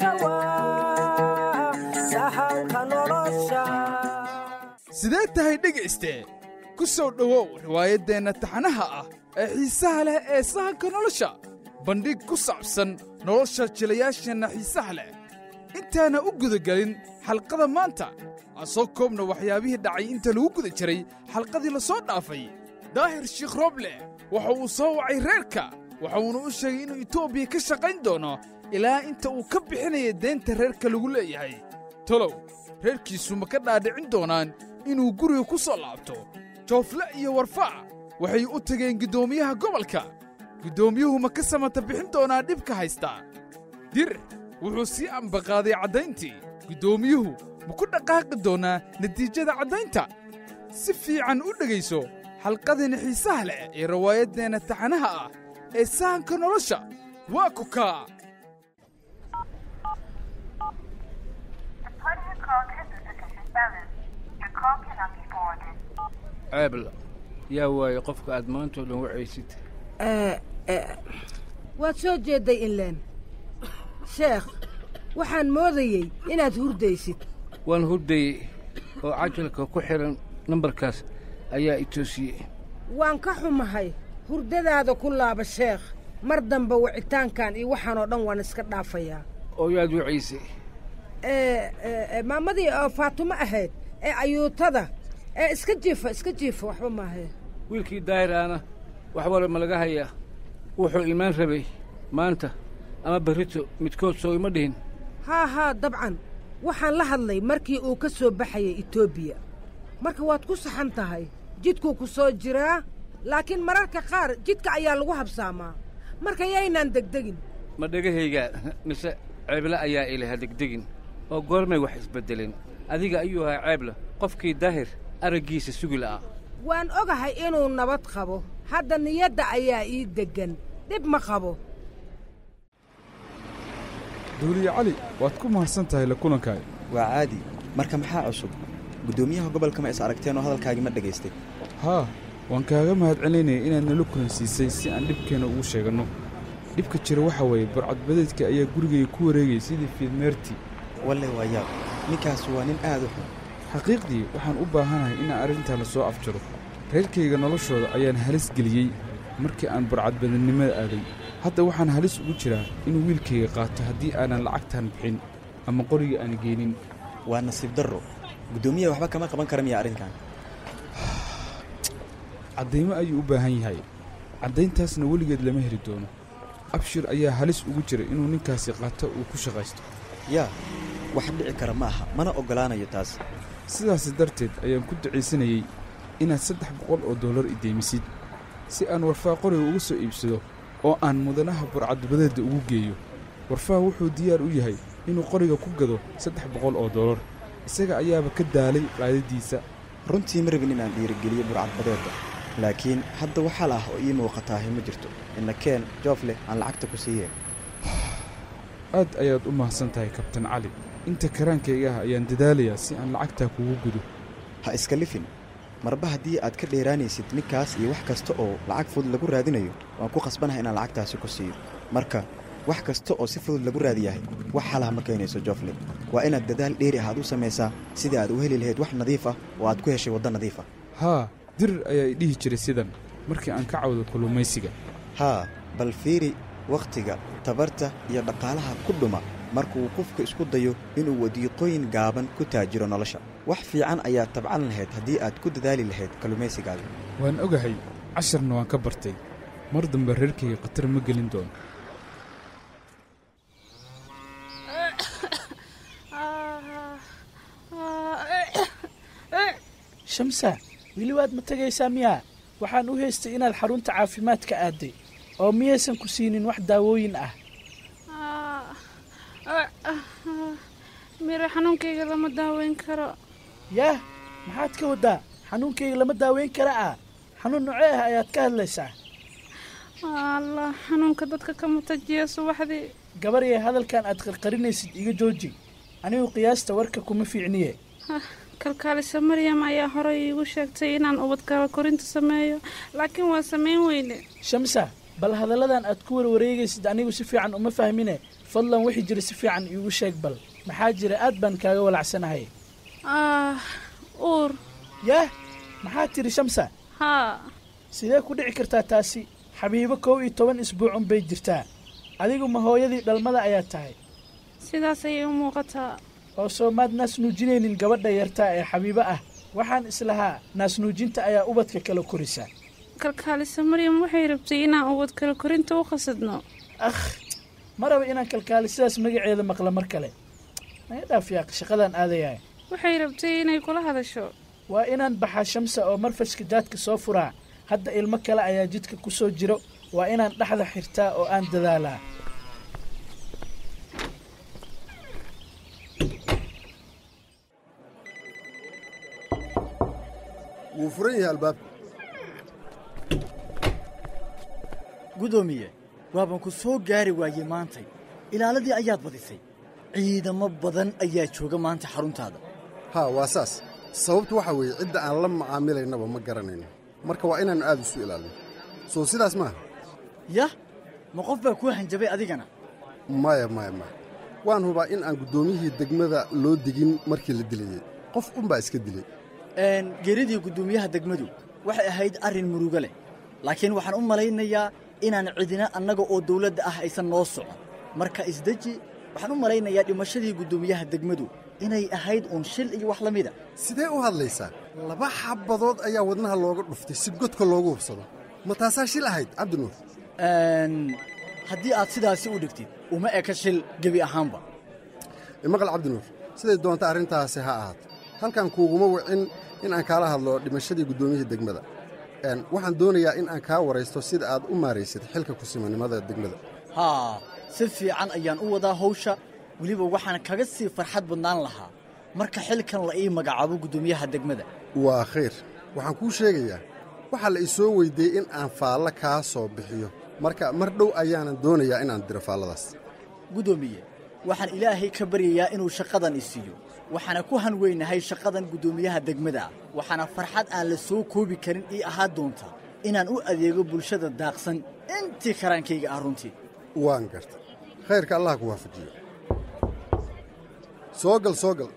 sidee tahay dhegayste ku soo dhowow riwaayaddeenna taxanaha ah ee xiisaha leh ee sahanka nolosha bandhig ku saabsan nolosha jilayaasheenna xiisaha leh intaana u gudagelin xalqada maanta aan soo koobna waxyaabihii dhacay inta lagu guda jiray xalqadii la soo dhaafay daahir shiikh rooble waxa uu soo wacay reerka waxa uuna u sheegay inuu etoobiya ka shaqayn doono ilaa inta uu ka bixinaya deenta reerka lagu leeyahay tolow reerkiisu ma ka dhaadhicin doonaan inuu guriga ku soo laabto joofle iyo warfaa waxay u tageen guddoomiyaha gobolka guddoomiyuhu ma ka samata bixin doonaa dhibka haystaa dir wuxuu sii ambaqaaday caddayntii guddoomiyuhu ma ku dhaqaaqi doonaa natiijada caddaynta si fiican u dhegayso xalqadeenna xiisaha leh ee rawaayaddeenna taxanaha ah ee sahanka nolosha waa kukaa ceebla yaa waaye qofka aad maantao dhan wacaysid waad soo jeedday inleen sheekh waxaan moodayey inaad hurdaysid waan hurdayey oo cajalka ku xidhan nambarkaas ayaa i toosiyey waan ka xumahay hurdadaada ku laaba sheekh mar dambe wicitaankan iyo waxaanoo dhan waan iska dhaafayaa oo yaad wacaysay maamadii oo faatumo ahayd ee ayuutada ee iska jiifa iska jiifa waxba maahae wiilkii daahir aana wax wala ma laga hayaa wuxuu imaan rabay maanta ama berrito midkood soo ima dhihin haa haa dabcan waxaan la hadlay markii uu ka soo baxayay etoobiya marka waad ku saxan tahay jidkuu ku soo jiraa laakiin mararka qaar jidka ayaa lagu habsaamaa marka yaynaan degdegin ma dhegahaygaa mise ceebla ayaa ilaha degdegin oo goormay wax isbeddelin adiga ayuu ahaa ceebla qofkii daahir araggiisa sugi la'aa waan ogahay inuu nabad qabo hadda niyadda ayaa ii deggan dhib ma qabo duuliye cali waad ku mahadsan tahay la kulankaaga waa caadi marka maxaa cusub guddoomiyaha gobolka ma is aragteen oo hadalkaagii ma dhegaystay haa waan kaaga mahadcelinaya inaad nala kulansiisay si aan dhibkeenna ugu sheeganno dhibka jira waxaa weeye burcadbadeedka ayaa gurigayga ku wareegaya sidii fiidmeertii walle waa yaab ninkaas waa nin aad u xun xaqiiqdii waxaan u baahanahay inaan arrintaa la soo afjaro reerkayga noloshooda ayaan halis geliyey markii aan burcadbadannimada aaday hadda waxaan halis ugu jiraa inuu wiilkayga qaato haddii aanan lacagtaan bixin ama qoriga aan geenin waa nasiib darro guddoomiyaha waxba kama qaban kara miya arrinkan caddaymo ayuu u baahan yahay caddayntaasna weligeed lama heli doono abshir ayaa halis ugu jira inuu ninkaasi qaato uu ku shaqaysto yaa wax dhici kara ma aha mana oggolaanayo taas sidaasi darteed ayaan ku ducaysanayey inaad saddex boqol oo dollar i deymisid si aan warfaa qoriga uga soo iibsado oo aan mudanaha burcadbadeedda ugu geeyo warfaa wuxuu diyaar u yahay inuu qoriga ku gado saddex boqol oo dollar isaga ayaaba ka daalay qaadadiisa runtii ma rabin inaan dhiirigeliyo burcadbadeedda laakiin hadda waxaa la ah oo ii muuqataahi ma jirto ina keen joofleh aan lacagta ku siiyeen aad ayaad u mahadsan tahay kabtan cali inta karaankayga ah ayaan dadaalayaa si aan lacagtaa kugu gudo ha iska lifin marba haddii aad ka dheeraanaysid ninkaas iyo wax kasta oo lacag fudud lagu raadinayo waan ku khasbanahay inaan lacagtaasi ku siiyo marka wax kasta oo si fudud lagu raadiyahay wax xalaha ma keenayso joofle waa inaad dadaal dheeri ah aad u samaysaa sidai aad u heli lahayd wax nadiif ah oo aad ku heshay waddo nadiif ah haa dirir ayaa i dhihi jiray sidan markii aan ka cawdo kalluumaysiga haa bal fiiri wakhtiga tabarta iyo dhaqaalaha ku dhuma markuu qofku isku dayo inuu wadiiqooyin gaaban ku taajiro nolosha wax fiican ayaad tabcan lahayd haddii aad ku dadaali lahayd kalluumaysigaaga waan ogahay casharna waan ka bartay mar dambe reerkayga khatar ma gelin doono shamsa weli waad ma tegaysaa miyaa waxaan u haystay inaad xarunta caafimaadka aadday oo miyaysan ku siinin wax daawooyin ah miro xanuunkayga lama daaweyn karo yaah maxaad ka waddaa xanuunkayga lama daaweyn kara ah xanuun nocee ah ayaad ka hadlaysaa allah xanuunka dadka ka matajiya subaxdii gabar yee hadalkan aad qarqarinaysid iga jooji anigu qiyaasta warka kuma fiicniye kalkaalisa maryam ayaa horey iigu sheegtay inaan ubadkaba korinta sameeyo laakiin waa samayn weyne shamsa bal hadalladan aad ku warwareegaysid anigu si fiican uma fahmine fadlan wixii jira si fiican iigu sheeg bal maxaa jira aad baan kaaga walacsanahay ah uur yaah maxaa tiri shamsa haa sidee ku dhici kartaa taasi xabiibo kow iyo toban isbuucun bay jirtaa adigu ma hooyadii dhalmada ayaa tahay sidaas ayay u muuqataa oo soo maad naasnuujinaynin gabadha yartaa ee xabiibo ah waxaan islahaa naasnuujinta ayaa ubadka kala korisa kalkaalisa maryam waxay rabtay inaan ubad kala korinta u qasadno akh ma raba inaan kalkaali sidaas magaceeda maqla mar kale naga dhaaf yaaq shaqadaan aadayaa waxay rabtay inay kula hadasho waa inaan baxaa shamsa oo marfaska daadka soo furaa hadda ilmo kale ayaa jidka ku soo jiro waa inaan dhexda xirtaa oo aan dadaalaa wuu furan yahay albaabka gudoomiye waaban ku soo gaari waayey maantay ilaaladii ayaad badisay ciidamo badan ayaa jooga maanta xaruntaada haa waa saas sababtu waxaa weeye cidda aan la macaamilaynaba ma garanayno marka waa inaannu aad isu ilaalino soo sidaas maaha yah ma qof baa kuu hanjabay adigana maya maya maya waan hubaa in aan guddoomiyihii degmada loo digin markii la dilayey qof unbaa iska dilay Een, geeridii guddoomiyaha degmadu waxay ahayd arrin murugo leh laakiin waxaan u malaynayaa inaan cidina annaga oo dawladda ah aysan noo socon marka isdeji waxaan u malaynayaa dhimashadii guddoomiyaha degmadu inay ahayd uun shil iyo wax la mida sidee u hadlaysaa laba xabbadood ayaa wadnaha looga dhuftay si godka loogu hubsado ma taasaa shil ahayd cabdinuur Een, haddii aad sidaasi u dhigtid uma eka shil gebi ahaanba imaqal cabdinuur siday doonta arrintaasi ha ahaato halkan kuuguma wicin in aan kaala hadlo dhimashadii guddoomiyihii degmada Een, waxaan doonayaa in aan kaa waraysto sida aad u maaraysid xilka kusimanimada degmada haa si fiican ayaan u wadaa hawsha weliba waxaan kaga sii farxad badnaan lahaa marka xilkan la ii magacaabo guddoomiyaha degmada waa khayr waxaan kuu sheegayaa waxaa la isoo weyddiiyey in aan faallo kaa soo bixiyo marka mar dhow ayaanan doonayaa inaan diro faalladaas guddoomiye waxaan ilaahay ka baryayaa inuu shaqadan i siiyo waxaana ku hanweynahay shaqadan guddoomiyaha degmada ah waxaana farxad aan la soo koobi karin ii ahaa doonta inaan u adeego bulshada daaqsan intii karaankayga ah runtii waan garta khayrka allah ku waafajiyo soo gal soo gal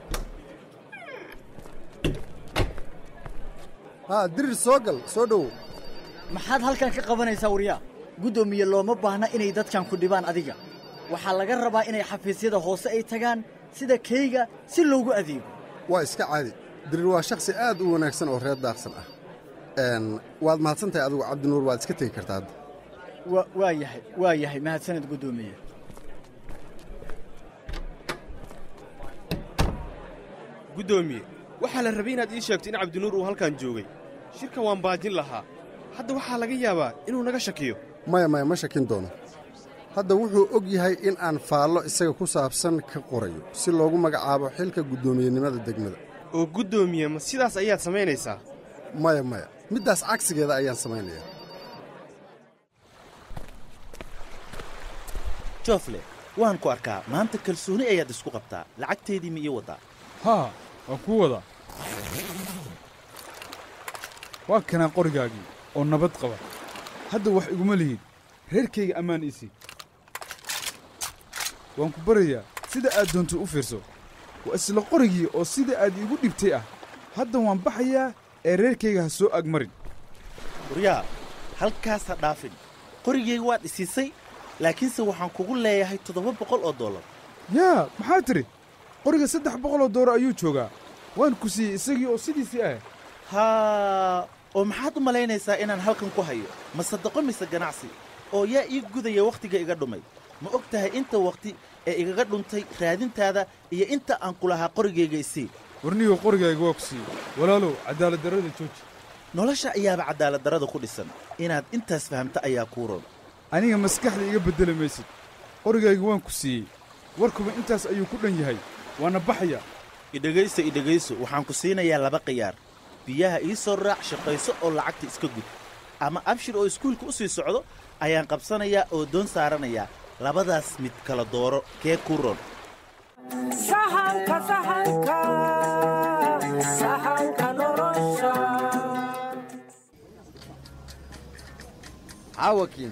haa dirir soo gal soo dhowow maxaad halkan ka qabanaysaa waryaa guddoomiye looma baahna inay dadkan ku dhibaan adiga waxaa laga rabaa inay xafiisyada hoose ay tagaan sida kayga si loogu adeego waa iska caadi dirir waa shakhsi aad u wanaagsan oo reer daaqsan ah Een, waad mahadsantahay adigu cabdinuur waad iska tegi kartaa hadda wa waa yahay waa yahay mahadsaned guddoomiye guddoomiye waxaa la rabay inaad ii sheegto in cabdinuur uu halkan joogay shirka waan baajin lahaa hadda waxaa laga yaabaa inuu naga shakiyo maya maya ma shakin doono hadda wuxuu og yahay in aan faallo isaga ku saabsan ka qorayo si loogu magacaabo xilka guddoomiyenimada degmada oo guddoomiye ma sidaas ayaad samaynaysaa maya maya middaas cagsigeeda ayaan samaynayaa joofle waan ku arkaa maanta kalsooni ayaad isku qabtaa lacagteedii ma ii waddaa haa waan kuu wadaa waa kanaa qorigaagii oo nabad qaba hadda wax iguma lihid reerkayga ammaan ii sii waan ku barayaa sida aad doonto u fiirso waa isla qorigii oo sida aad iigu dhibtay ah hadda waan baxayaa ee reerkayga ha soo agmarin waryaa halkaas ha dhaafin qorigayga waad isiisay laakiinse waxaan kugu leeyahay toddoba boqol oo dollar yaa maxaa tidhi qoriga saddex boqoloo dooro ayuu joogaa waan ku siiyey isagii oo sidiisii ah haa oo maxaad u malaynaysaa inaan halkan ku hayo ma sadaqo mise ganacsi oo yaa ii gudaya wakhtiga iga dhumay ma og tahay inta wakhti ee igaga dhuntay raadintaada iyo inta aan ku lahaa qorigayga isii warniyow qorigayga waa ku siiyey walaalow cadaaladdarrada jooji nolosha ayaaba cadaaladdarrada ku dhisan inaad intaas fahamta ayaa kuu roon aniga maskaxda iga beddeli maysid qorigayga waan ku siiyey warkuba intaas ayuu ku dhan yahay waana baxaya idhegayso idhegayso waxaan ku siinayaa laba khiyaar biyaha ii soo raac shaqayso oo lacagta iska gud ama abshir oo iskuulka u sii socdo ayaan qabsanayaa oo doon saaranayaa labadaas mid kala dooro kee kuu roon sahanka sahanka sahanka nolosha caawakiin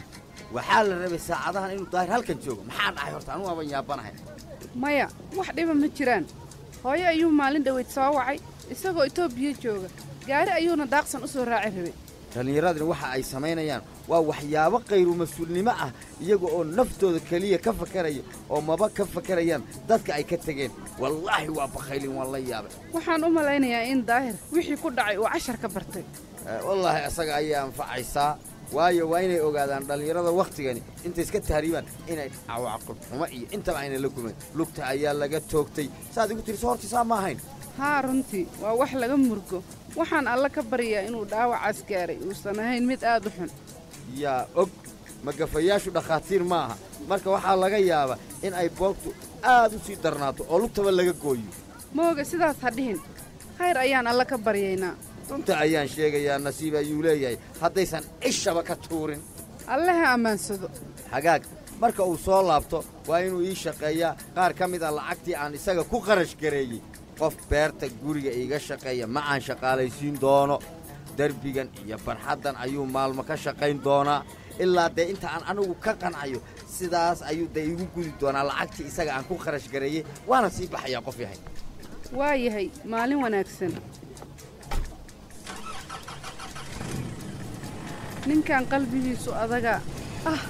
waxaa la rabay saacadahan inuu daahir halkan joogo maxaa dhacay horta anugu aban yaabanahay maya wax dhiba ma jiraan hooyo ayuu maalin dhoweyd soo wacay isagoo etoobiya jooga gaari ayuuna daaqsan u soo raaci rabay dhallinyaradani waxa ay samaynayaan waa waxyaabo kayru mas-uulnimo ah iyaga oo naftooda keliya ka fakaraya oo maba ka fakarayaan dadka ay ka tegeen wallaahi waa bakhaylin waan la yaabay waxaan u malaynayaa in daahir wixii ku dhacay uu cashar ka bartay Eh, wallaahi isaga ayaa anfacaysaa waayo waa inay ogaadaan dhallinyarada wakhtigani intay iska tahriibaan inay cawaaqib xumo iyo intaba ayna la kulmayn lugta ayaa laga toogtay saad igu tiri soo hortisaa ma ahayn haa runtii waa wax laga murgo waxaan alle ka baryaa inuu dhaawacaas gaaray uusan ahayn mid aad u xun yaa og magafayaashu dhakhaatiir ma aha marka waxaa laga yaabaa in ay boogtu aad u sii darnaato oo lugtaba laga gooyo mooga sidaas ha dhihin khayr ayaan alle ka baryaynaa runta ayaan sheegayaa nasiib ayuu leeyahay haddaysan cishaba ka tuurin alle ha ammaansado hagaag marka uu soo laabto waa inuu ii shaqeeyaa qaar ka mid a lacagtii aan isaga ku qarash gareeyey qof beerta guriga iiga shaqeeya ma aan shaqaalaysiin doono derbigan iyo barxaddan ayuu maalmo ka shaqayn doonaa ilaa dee inta aan anigu ka qancayo sidaas ayuu dee iigu gudi doonaa lacagtii isaga aan ku kharash gareeyey waana sii baxayaa qof yahay waa yahay maalin wanaagsan ninkan qalbigiisu adaga ah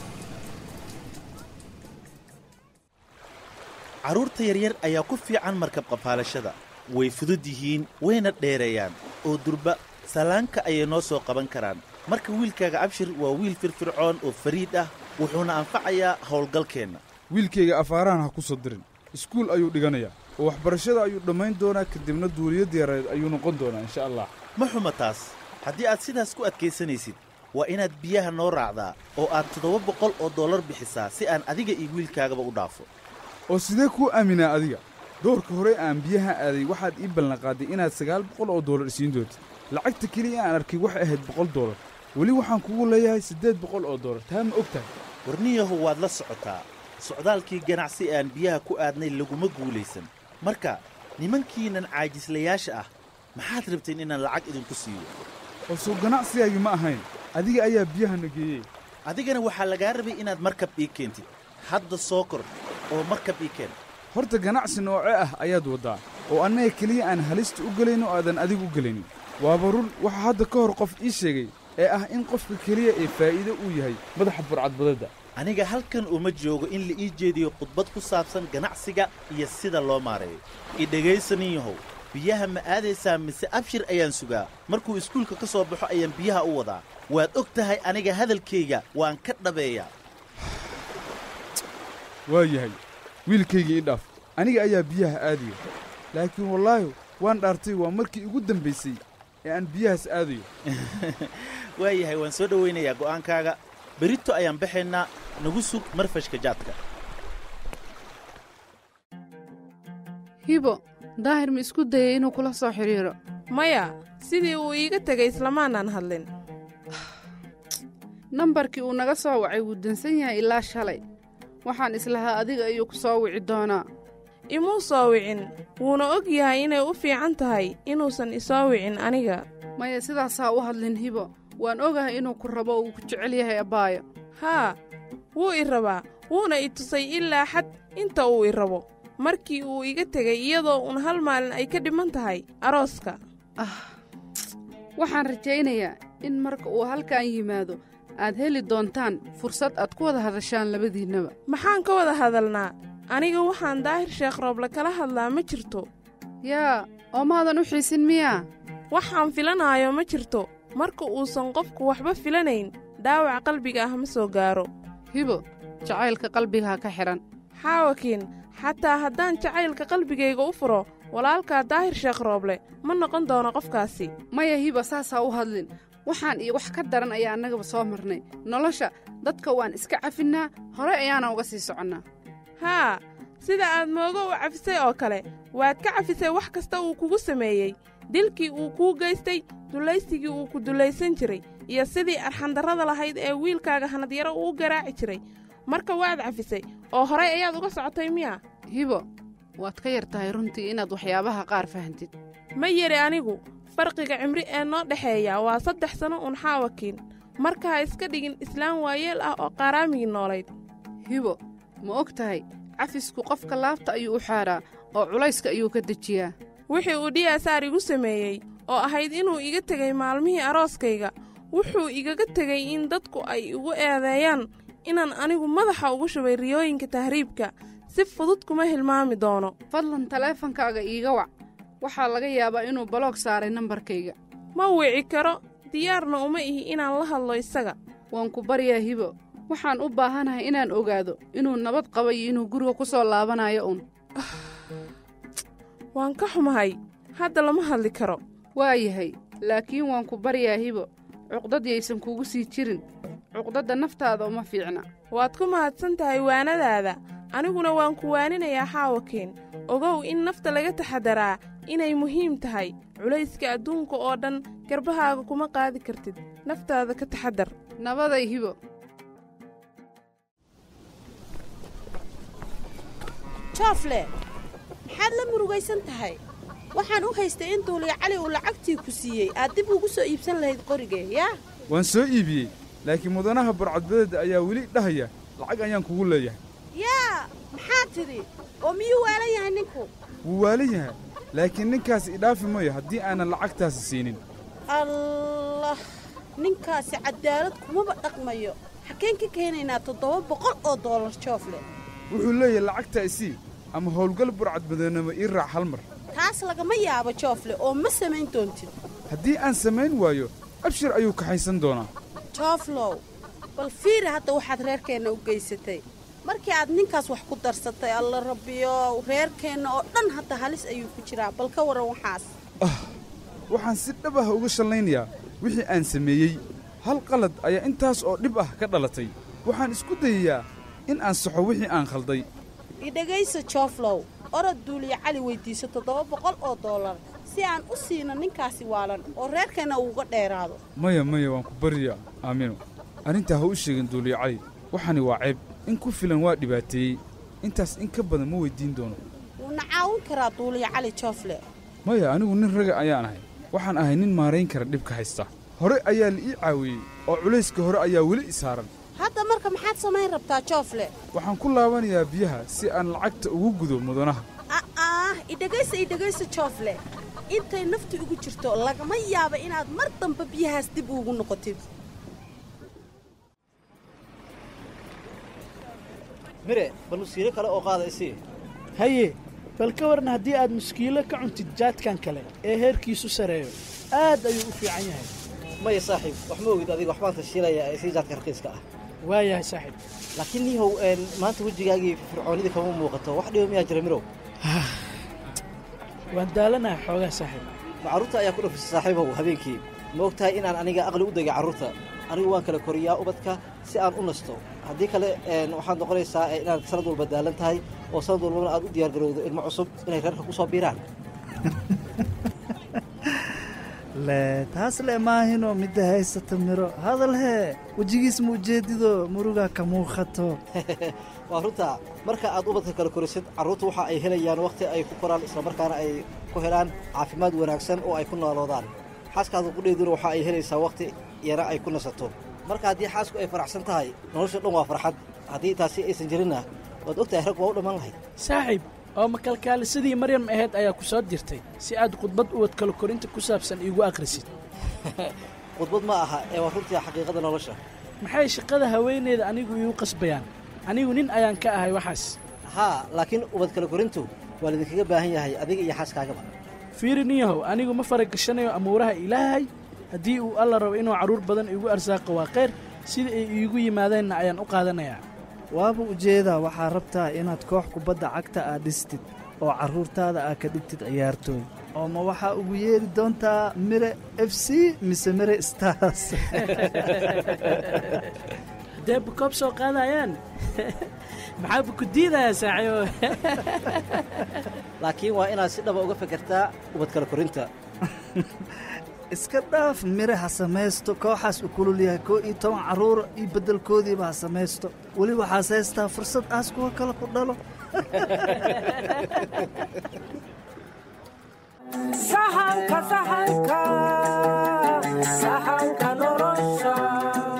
carruurta yaryar ayaa ku fiican markab qafaalashada way fudud yihiin wayna dheereeyaan oo durba salaanka ayay noo soo qaban karaan marka wiilkaaga abshir waa wiil firfircoon oo fariid ah wuxuuna anfacayaa howlgalkeenna wiilkayga afaarahan ha ku soo dirin iskuul ayuu dhiganayaa oo waxbarashada ayuu dhammayn doonaa kadibna duuliyadda yareed ayuu noqon doonaa insha allah ma xuma taas haddii aad sidaas ku adkaysanaysid waa inaad biyaha noo raacdaa oo aad toddoba boqol oo dollar bixisaa si aan adiga iyo wiilkaagaba u dhaafo oo sidee kuu aaminaa adiga doorka hore aan biyaha aaday waxaad ii ballanqaaday inaad sagaal boqol oo dollar isiin doontid lacagta keliya aan arkay waxay ahayd boqol dollar weli waxaan kugu leeyahay siddeed boqol oo dollar taa ma og tahay warniyahu waad la socotaa socdaalkii ganacsi ee aan biyaha ku aadnay laguma guulaysan marka nimankiinnan caajislayaasha ah maxaad rabteen inaan lacag idinku siiyo oo soo ganacsigaagii ma ahayn adiga ayaa biyahana geeyey adigana waxaa lagaa rabay inaad markab ii keentid hadda soo kor oo markab ii keen horta ganacsi nooce ah ayaad waddaa oo annaga keliya aan halista u gelayno aadan adigu u gelaynin waaba run waxaa hadda ka hor qof ii sheegay ee ah in qofka keliya ee faa'iido uu yahay madaxa burcadbadadda aniga halkan uma joogo in la ii jeediyo khudbad ku saabsan ganacsiga iyo sida loo maareeyo i dhegaysanin yahow biyaha ma aadaysaa mise abshir ayaan sugaa markuu iskuulka ka soo baxo ayaan biyaha u wadaa waad og tahay aniga hadalkayga waan ka dhabeeyaa waa yahay wiilkaygii ii dhaaf aniga ayaa biyaha aadaya laakiin wallaahi waan dhaartay waa markii ugu dambaysay ee aan biyahaas aadayo waa yahay waan soo dhowaynayaa go'aankaaga berito ayaan baxaynaa nagu sug marfashka jaadka hibo daahir ma isku dayay inuu kula soo xidhiidho maya sidii uu iiga tegay islamaanaan hadlin nambarkii uu naga soo wacay wuu dansan yahay ilaa shalay waxaan islahaa adiga ayuu ku soo wici doonaa imuu soo wicin wuuna og yahay inay u fiican tahay inuusan isoo wicin aniga maya sidaasaa u hadlin hibo waan ogahay inuu ku rabo oo uu ku jecel yahay abbaayo haa wuu i rabaa wuuna i tusay ilaa xad inta uu i rabo markii uu iga tegay iyadoo uun hal maalin ay ka dhiman tahay arooska ah waxaan rajaynayaa in marka uu halkan yimaado aad heli doontaan fursad aad ku wada hadashaan labadiinnaba maxaan ka wada hadalnaa aniga waxaan daahir sheekh rooble kala hadlaa ma jirto yaa oo maadan u xiisin miyaa waxaan filanaayo ma jirto marka uusan qofku waxba filanayn dhaawac qalbiga ah ma soo gaaro hibo jacaylka qalbigaa ka xidhan xaawakiin xataa haddaan jacaylka qalbigayga u furo walaalkaa daahir sheekh rooble ma noqon doono qofkaasi maya hiba saasaa u hadlin waxaan iyo wax ka daran ayaa annagaba soo marnay nolosha dadka waan iska cafinnaa hore ayaana uga sii soconnaa haa sida aad moogo u cafisay oo kale waad ka cafisay wax kasta uu kugu sameeyey dilkii uu kuu geystay dulaysigii uu ku dulaysan jiray iyo sidii arxandarrada lahayd ee wiilkaaga hanadyaro uu garaaci jiray marka waad cafisay oo horay ayaad uga socotay miya hibo waad ka yar tahay runtii inaad waxyaabaha qaar fahantid ma yari anigu farqiga cimri ee noo dhexeeya waa saddex sanno uun xaawakiin marka ha iska dhigin islaan waayeel ah oo qaaraamigii noolayd hibo ma og tahay cafisku qofka laabta ayuu u xaadhaa oo culayska ayuu ka dejiyaa wixii uu dhiyaasaar igu sameeyey oo ahayd inuu iga tegay maalmihii arooskayga wuxuu igaga tegey in dadku ay igu eedeeyaan inaan anigu madaxa ugu shubay riyooyinka tahriibka si fudud kuma hilmaami doono fadlan taleefankaaga iiga wac waxaa laga yaabaa inuu baloog saaray nambarkayga ma wici karo diyaarna uma ihi inaan la hadlo isaga waan ku baryaa hibo waxaan u baahanahay inaan ogaado inuu nabad qaba iyo inuu guriga ku soo laabanayo uun waan ka xumahay hadda lama hadli karo waa yahay laakiin waan ku baryaa hibo cuqdad yaysan kugu sii jirin cuqdadda naftaada uma fiicna waad ku mahadsan tahay waanadaada aniguna waan ku waaninayaa xaawakeen ogow in nafta laga taxadaraa inay muhiim tahay culayska adduunka oo dhan garbahaaga kuma qaadi kartid naftaada ka taxadar nabaday hibo joofle maxaad la murugaysan tahay waxaan u haystay in duuliya cali uu lacagtii ku siiyey aad dib ugu soo iibsan lahayd qorigee yaa waan soo iibiyey laakiin mudanaha burcadbadeeda ayaa weli dhahaya lacag ayaan kugu leeyahay yaa maxaa tidhi oo miyuu waalan yahay ninku wuu waalan yahay laakiin ninkaasi idhaafi mayo haddii aanan lacagtaasi siinin allah ninkaasi caddaalad kumaba dhaqmayo xaggeen ka keenaynaa toddoba boqol oo doolar joofle wuxuu leeyahay lacagta isii ama howlgal burcadbadeennimo ii raac hal mar taas lagama yaabo joofle oo ma samayn doontid haddii aan samayn waayo abshir ayuu kaxaysan doonaa jooflow bal fiiri hadda waxaad reerkeenna u geysatay markii aad ninkaas wax ku darsatay alla rabbiyow reerkeenna oo dhan hadda halis ayuu ku jiraa bal ka warran waxaas waxaan si dhab ah uga shallaynayaa wixii aan sameeyey hal qalad ayaa intaas oo dhib ah ka dhalatay waxaan isku dayayaa in aan saxo wixii aan khalday idhegaysa jooflow orod duuliya cali weyddiiso toddoba boqol oo dollar si aan u siino ninkaasi waalan oo reerkeenna uuga dheeraado maya maya waan ku baryaa aamino arrintaa ha u sheegin duuliya cali waxani waa ceeb in ku filan waa dhibaateeyey intaas in ka badan ma weyddiin doono wuuna caawin karaa duuliya cali joofle maya anigu nin raga ayaan ahay waxaan ahay nin maarayn kara dhibka haysta hore ayaa la ii caawiyey oo culayska hore ayaa weli i saaran hadda marka maxaad samayn rabtaa joofle waxaan ku laabanayaa biyaha si aan lacagta ugu gudo mudanaha a'aah idhegaysa idhegaysa joofle intay naftu igu jirto lagama yaaba inaad mar damba biyahaas dib ugu noqotid mire bal musiilo kale oo qaada isii haye bal ka warna haddii aad muskiilo ka cuntid jaadkan kale ee heerkiisu sareeyo aad ayuu u fiican yahay maya saaxiib wax ma ogid adiga waxbaan tashiilaya ee sii jaadka raqiiska ah waayahay saaxiib laakiin niihow maanta wejigaagii fircoonidii kama muuqato wax dhibo miyaa jira mirow waan daalanahay xoogaa saaxiib ma carruurta ayaa ku dhafisay saaxiibow habeenkii ma og tahay inaan aniga aqli u degay carruurta anigu waan kala koriyaa ubadka si aan u nasto haddii kale waxaad noqonaysaa inaad sanad walba daalan tahay oo sanad walbana aad u diyaargarowdo ilmo cusub inay reerka ku soo biiraan le taas le maahino midda haysata miro hadal hee wejigiis ma ujeedido murugaa ka muuqato waa runtaa marka aad ubadka kala korisid carruurta waxa ay helayaan wakhti ay ku koraan islamarkaana ay ku helaan caafimaad wanaagsan oo ay ku nooloodaan xaaskaada qudheeduna waxa ay helaysaa wakhti yana ay ku nasato marka haddii xaasku ay faraxsan tahay nolosha dhan waa farxad haddii taasi aysan jirinna waad og tahay rag waa u dhammaan lahayd saaxiib oo makalkaalisadii maryam ahayd ayaa ku soo dirtay si aad khudbad uwad kala korinta ku saabsan iigu akhrisid khudbad ma aha ee waa runtii xaqiiqada nolosha maxay shaqada haweeneeda anigu iigu qasbayaan anigu nin ayaan ka ahay waxaas haa laakiin ubad kala korintu waa laydinkaga baahan yahay adiga iyo xaaskaagaba fiiri niyahow anigu ma faragashanayo amuuraha ilaahay haddii uu alla rabo inuu carruur badan iigu arsaaqo waa khayr sida ay iigu yimaadeenna ayaan u qaadanayaa waaba ujeedaa waxaa rabtaa inaad koox kubadda cagta aad dhistid oo carruurtaada aad ka dhigtid ciyaartooy oo ma waxaa ugu yeeri doontaa mire f c mise mire stars dee bukoob soo qaadayaan maxaa buku diidayaa saaxiibo laakiin waa inaad si dhaba uga fekertaa ubad kala korinta iska dhaaf mire ha samaysto kooxaas u kulul yahay koo iyo toban carruura iyo beddelkoodiiba ha samaysto weli waxaas haystaa fursad aas kuwa kale ku dhalo sahanka sahanka sahanka nolosha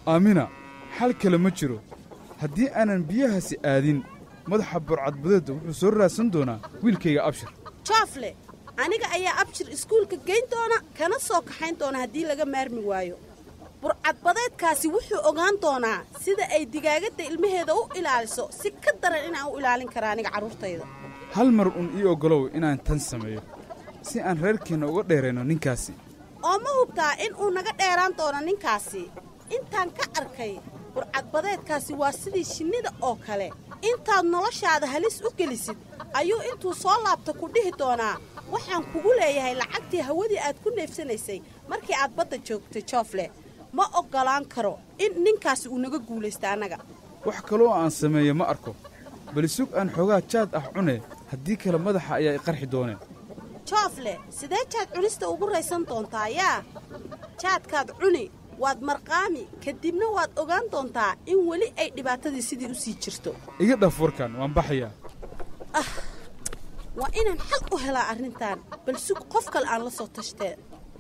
aamina xal kale ma jiro haddii aanan biyahaasi aadin madaxa burcadbadeedda wuxuu soo raadsan doonaa wiilkayga abshir joofle aniga ayaa abshir iskuulka geyn doona kana soo kaxayn doona haddii laga maarmi waayo burcadbadeedkaasi wuxuu ogaan doonaa sida ay digaagadda ilmaheeda u ilaaliso si ka daran inaan u ilaalin kara aniga carruurtayda hal mar un ii oggolow inaan tan sameeyo si aan reerkeenna uga dheerayno ninkaasi oo ma hubtaa in uu naga dheeraan doono ninkaasi intaan ka arkay burcadbadeedkaasi waa sidii shinnida oo kale intaad noloshaada halis u gelisid ayuu intuu soo laabta ku dhihi doonaa waxaan kugu leeyahay lacagtii hawadii aad ku neefsanaysay markii aad badda joogtay joofle ma oggolaan karo in ninkaasi uu naga guulaysta annaga wax kaloo aan sameeyo ma arko bali sug aan xoogaa jaad ah cune haddii kale madaxa ayaa i qarxi doonee joofle sidee jaad cunista ugu raysan doontaa yaa jaadkaad cuni waad marqaami kadibna waad ogaan doontaa in weli ay dhibaatadii sidii u sii jirto iga dhaf warkan waan baxayaa ah waa inaan xal u helaa arrintan bal sug qof kale aan la soo tashtee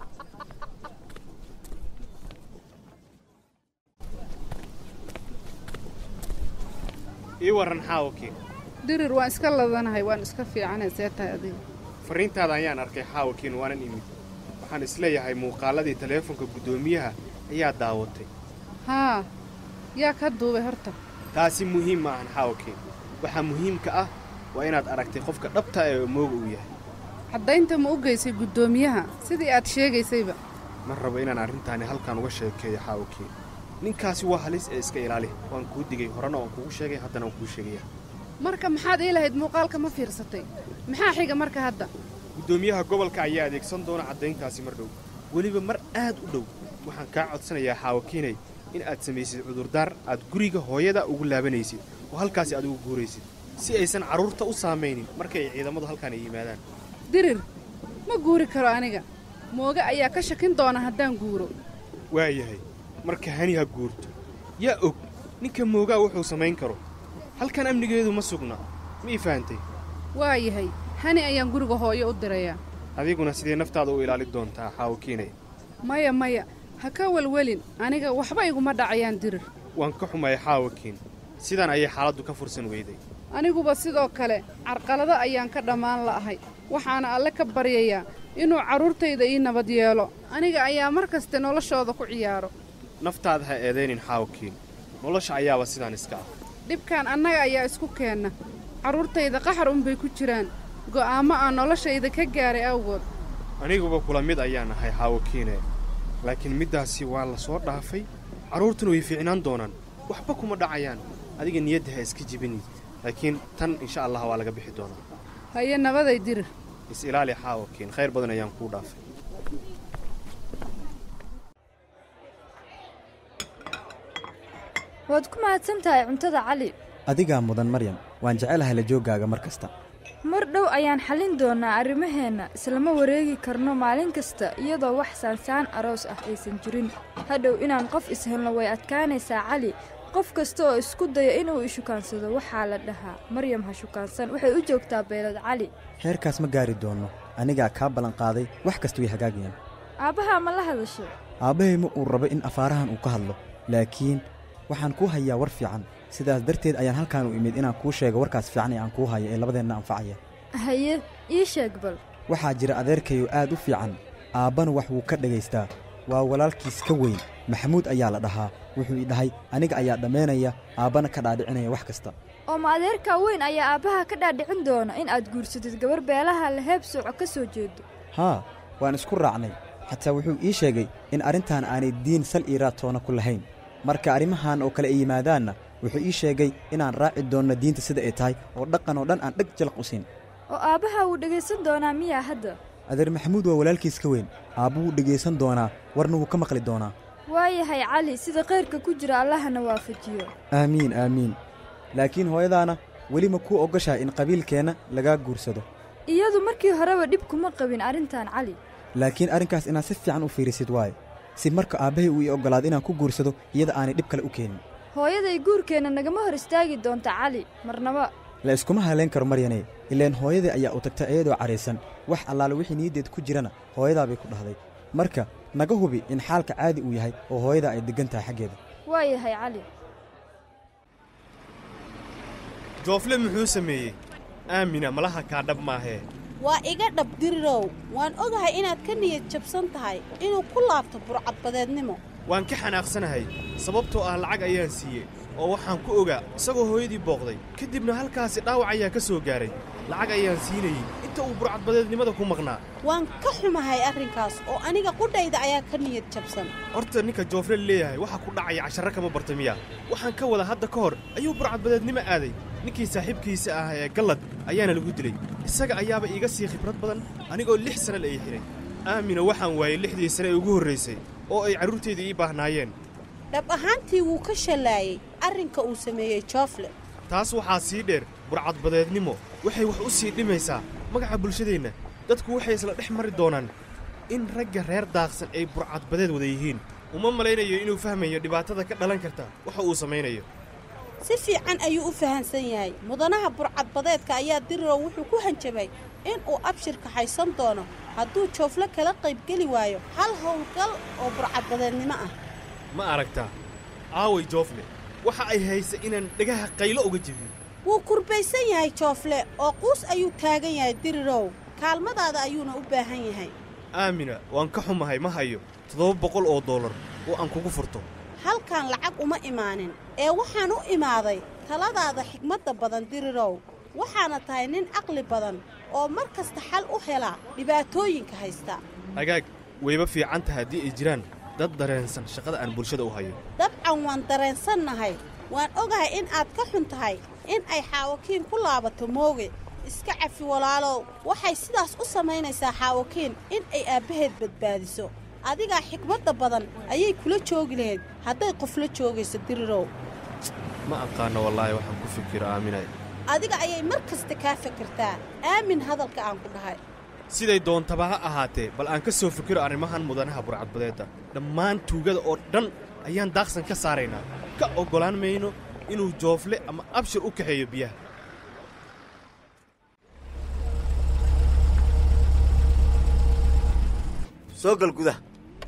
ii warran xaawakii dirir waan iska ladanahay waan iska fiicanay see tahay adiga farriintaada ayaan arkay xaawakiin waanan imid waxaan isleeyahay muuqaalladii taleefonka guddoomiyaha ayaa daawatay haa yaa ka duubay horta taasi muhiim ma ahan xaawakiin waxaa muhiimka ah waa inaad aragtay qofka dhabta ee mooga uu yahay caddaynta ma u geysay guddoomiyaha sidii aad sheegaysayba ma rabo inaan arrintaani halkan uga sheekeeyo xaawakiin ninkaasi waa halis ee iska ilaali waan kuu digay horena waan kugu sheegay haddana waan kuu sheegaya marka maxaad ii lahayd muuqaalka ma fiirsatay maxaa xiga marka hadda guddoomiyaha gobolka ayaa adeegsan doona caddayntaasi mar dhow weliba mar aad u dhow waxaan kaa codsanayaa xaawakiinay in aad samaysid cudurdaar aad guriga hooyada ugu laabanaysid oo halkaasi aad ugu guuraysid si aysan carruurta u saamaynin markay ay ciidamadu halkaan ay yimaadaan dirir ma guuri karo aniga mooge ayaa ka shakin doona haddaan guuro waayahay marka hani ha guurto yaa og ninka moogaa wuxuu samayn karo halkan amnigeedu ma sugna ma ii fahantay waa yahay hani ayaan guriga hooyo u dirayaa adiguna sidee naftaada u ilaalin doontaa xaawakiinay maya maya ha ka welwelin aniga waxba iguma dhacayaan dirir waan ka xumay xaawakiin sidaan ayay xaaladdu ka fursan weyday aniguba sidoo kale carqalado ayaan ka dhammaan la'ahay waxaana alle ka baryayaa inuu carruurtayda ii nabad yeelo aniga ayaa mar kaste noloshooda ku ciyaaro naftaada ha eedaynin xaawakiin nolosha ayaaba sidaan iska ah dhibkan annaga ayaa isku keenna carruurtayda qaxar unbay ku jiraan go'aammo aan noloshayda ka gaaray awgood aniguba kula mid ayaan ahay xaawakiine laakiin middaasi waa la soo dhaafay carruurtuna way fiicnaan doonaan waxba kuma dhacayaan adiga niyadda ha iska jibinid laakiin tan insha allah waa laga bixi doonaa haye nabaday dirir is ilaali xaawakiin khayr badan ayaan kuu dhaafay waad ku mahadsan tahay cuntada cali adigaa mudan maryam waan jecelahay la jooggaaga mar kasta mar dhow ayaan xallin doonnaa arrimaheenna islama wareegi karno maalin kasta iyadoo wax saansaan aroos ah aysan jirin hadhow inaan qof ishelno way adkaanaysaa cali qof kasta oo isku daya inuu ishukaansado waxaa la dhahaa maryam ha shukaansan waxay u joogtaa beelad cali heerkaas ma gaari doonno anigaa kaa ballanqaaday wax kasta way hagaagayaan aabbahaa ma la hadashay aabbahay ma uu rabo in afaarahan uu ka hadlo laakiin waxaan kuu hayaa war fiican sidaas darteed ayaan halkaan u imid inaan kuu sheego warkaas fiican ee aan kuu hayo ee labadeenna anfacaya haye ii sheeg bal waxaa jira adeerkayo aad u fiican aabbana wax wuu ka dhagaystaa waa walaalkiis ka weyn maxamuud ayaa la dhahaa wuxuu ii dhahay aniga ayaa dhammaynaya aabbana ka dhaadhicinaya wax kasta oo ma adeerkaa weyn ayaa aabbaha ka dhaadhicin doona in aad guursatid gabar beelaha la heeb sooco ka soo jeedo haa waan isku raacnay xataa wuxuu ii sheegay in arrintan aanay diin sal ii raatoona ku lahayn marka arrimahan oo kale ay yimaadaanna wuxuu ii sheegay inaan raaci doonno diinta sida ay tahay oo dhaqan oo dhan aan dheg jalaq u siin oo aabbaha wuu dhegaysan doonaa miyaa hadda adeer maxamuud waa walaalkiis ka weyn aabbu wuu dhegaysan doonaa warna wuu ka maqli doonaa waayahay cali sida kayrka ku jira allahana waafajiyo aamiin aamiin laakiin hooyadaana weli ma kuu oggashahay in qabiilkeenna lagaa guursado iyadu markii horeba dhib kuma qabin arrintan cali laakiin arrinkaas inaad si fiican u fiirisid waayo si marka aabbahay uu ii oggolaado inaan ku guursado iyada aanay dhib kale u keenin hooyaday guurkeenna nagama hor istaagi doonta cali marnaba la iskuma halayn karo maryane ileen hooyadii ayaa u tagtay iyadoo cadhaysan wax allaale wixii niyaddeed ku jirana hooyadaa bay ku dhahday marka naga hubi in xaalka caadi uu yahay oo hooyadaa ay deggan tahay xaggeeda waa yahay cali joofle muxuu sameeyey aamina malaha kaa dhab maahee waa iga dhab dirirow waan ogahay inaad ka niyad jabsan tahay inuu ku laabto burcadbadeednimo waan ka xanaaqsanahay sababtoo ah lacag ayaan siiyey oo waxaan ku ogaa isagoo hooyadii booqday kadibna halkaasi dhaawac ayaa ka soo gaaray lacag ayaan siinayey inta uu burcadbadeednimada ku maqnaa waan ka xumahay arrinkaas oo aniga qudhayda ayaa ka niyad jabsan horta ninka joofle leeyahay waxa ku dhacaya casharro kama barta miya waxaan ka wada hadda ka hor ayuu burcadbadeednimo aaday ninkii saaxiibkiisa ah ee gallad ayaana lagu dilay isaga ayaaba iiga sii khibrad badan anigoo lix sana la ii xidhay aamina waxaan waayey lixdii sane ee ugu horraysay oo ay carruurtayda ii baahnaayeen dhab ahaantii wuu ka shallaayey arrinka uu sameeyey joofle taas waxaa sii dheer burcadbadeednimo waxay wax u sii dhimaysaa magaca bulshadeenna dadku waxay isla dhex mari doonaan in ragga reer daaqsan ay burcadbadeed wada yihiin uma malaynayo inuu fahmayo dhibaatada ka dhalan karta waxa uu samaynayo si fiican ayuu u fahansan yahay mudanaha burcadbadeedka ayaa dirirow wuxuu ku hanjabay in uu abshir kaxaysan doono hadduu joofle kala qaybgeli waayo hal howlgal oo burcadbadeednimo ah ma aragtaa aaway joofle waxa ay haysa inaan dhegaha qaylo uga jebiyo wuu kurbaysan yahay joofle oo quus ayuu taagan yahay dirirow kaalmadaada ayuuna u baahan yahay aamina waan ka xumahay ma hayo toddoba boqol oo dollar oo aan kugu furto halkan lacag uma imaanin ee waxaan u imaaday taladaada xigmadda badan dirirow waxaana tahay nin caqli badan oo mar kasta xal u helaa dhibaatooyinka haysta hagaag wayba fiican tahay haddii ay jiraan dad dareensan shaqada aan bulshada u hayo dabcan waan dareensannahay waan ogahay in aad ka xun tahay in ay xaawakiin ku laabato mooge iska cafi walaalow waxay sidaas u samaynaysaa xaawakiin in ay aabbaheed badbaadiso adigaa xikmadda badan ayay kula joogi lahayd hadday qofla joogayso dirirow ma aqaanno wallaahi waxaan ku fikiro aaminay adiga ayay mar kasta kaa fikirtaa aamin hadalka aan ku dhahay siday doontaba ha ahaatee bal aan ka soo fikiro arrimahan mudanaha burcadbadeedda dhammaan tuugada oo dhan ayaan daaqsan ka saaraynaa ka oggolaan mayno inuu joofle ama abshir u kaxeeyo biyaha soo gal gudaha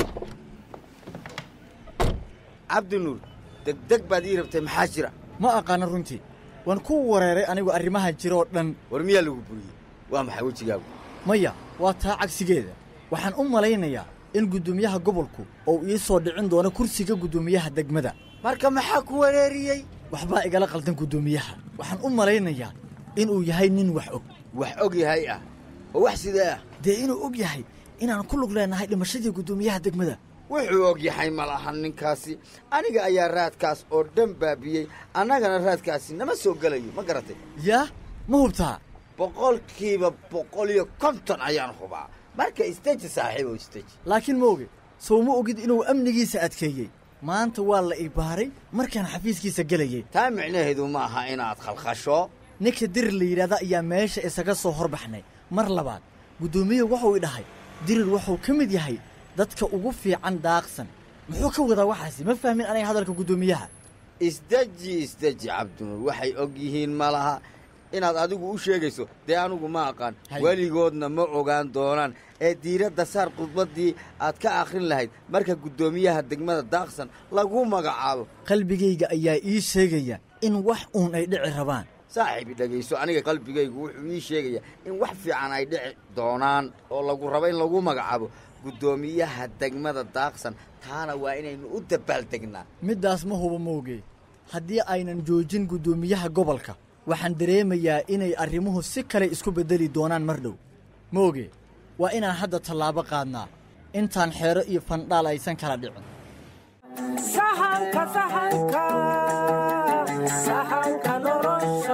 cabdinuur degdeg baad ii rabtay maxaa jira ma aqaana runtii waan ku wareeray anigu arrimaha jiroo dhan war miyaa lagu buriyey waa maxay wejigaagu maya waa taa cagsigeeda waxaan u malaynayaa in guddoomiyaha gobolku uu ii soo dhicin doono kursiga guddoomiyaha degmada marka maxaa ku wareeriyey waxbaa igala qaldan guddoomiyaha waxaan u malaynayaa inuu yahay nin wax og wax og yahay ah oo wax sidee ah dee inuu og yahay inaan ku lug leenahay dhimashadii guddoomiyaha degmada wuxuu og yahay ma lahan ninkaasi aniga ayaa raadkaas oo dhan baabiyey annagana raadkaasi nama soo gelayo ma garatay yaa ma hubtaa boqolkiiba boqol iyo konton ayaan hubaa marka isteji saaxiibow isteji laakiin ma oge sow ma ogid inuu amnigiisa adkeeyey maanta waa la ibaaray markaan xafiiskiisa gelayey taa micnaheedu ma aha inaad khalkhasho ninka dirir la yidhahda ayaa meesha isaga soo horbaxnay mar labaad guddoomiye wuxuu i dhahay dirir wuxuu ka mid yahay dadka ugu fiican daaqsan muxuu ka wadaa waxaasi ma fahmin aniga hadalka guddoomiyaha isdeji isdeji cabdinuur waxay og yihiin ma laha inaad adigu u sheegayso dee anugu ma aqaan weligoodna ma ogaan doonaan ee diiradda saar khudbaddii aad ka akhrin lahayd marka guddoomiyaha degmada daaqsan lagu magacaabo qalbigayga ayaa ii sheegaya in wax uun ay dhici rabaan saaxiibi dhegayso aniga qalbigaygu wuxuu ii sheegayaa in wax fiican ay dhici doonaan oo lagu rabo in lagu magacaabo guddoomiyaha degmada daaqsan taana waa inaynu u dabaaldegnaa middaas ma huba mooge haddii aynan joojin guddoomiyaha gobolka waxaan dareemayaa inay arrimuhu si kale isku beddeli doonaan mar dhow mooge waa inaan hadda tallaabo qaadnaa intaan xeero iyo fandhaal aysan kala dhicin sahanka sahanka sahanka nolosha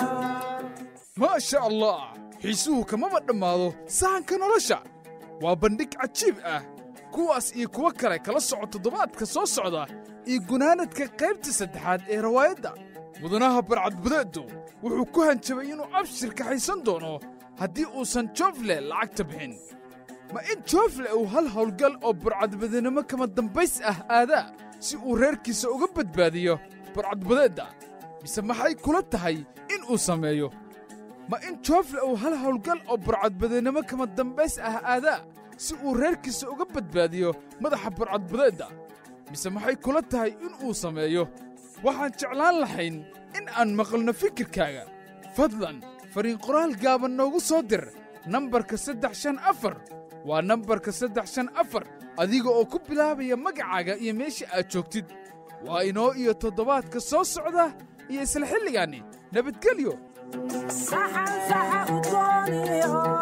maasha allah xiisuhu kamaba dhammaado sahanka nolosha waa bandhig cajiib ah kuwaas iyo kuwo kale kala soco toddobaadka soo socda iyo gunaanadka qaybta saddexaad ee rawaayadda mudanaha barcadbadeedu wuxuu ku hanjabay inuu abshir kaxaysan doono haddii uusan joofle lacagta bixin ma in joofle uu hal howlgal oo burcadbadenimo kama dambays ah aadaa si uu reerkiisa uga badbaadiyo burcadbadeedda mise maxay kula tahay in uu sameeyo ma in joofle uu hal howlgal oo burcadbadenimo kama dambays ah aadaa si uu reerkiisa uga badbaadiyo madaxa burcadbadeedda mise maxay kula tahay in uu sameeyo waxaan jeclaan lahayn in aan maqalno fikirkaaga fadlan fariin qoraal gaaban noogu soo dir nambarka saddex shan afar waa nambarka saddex shan afar adiga oo ku bilaabaya magacaaga iyo meesha aad joogtid waa inoo iyo toddobaadka soo socda iyo isla xilligaanni nabadgelyo saxan saxa u dooniyo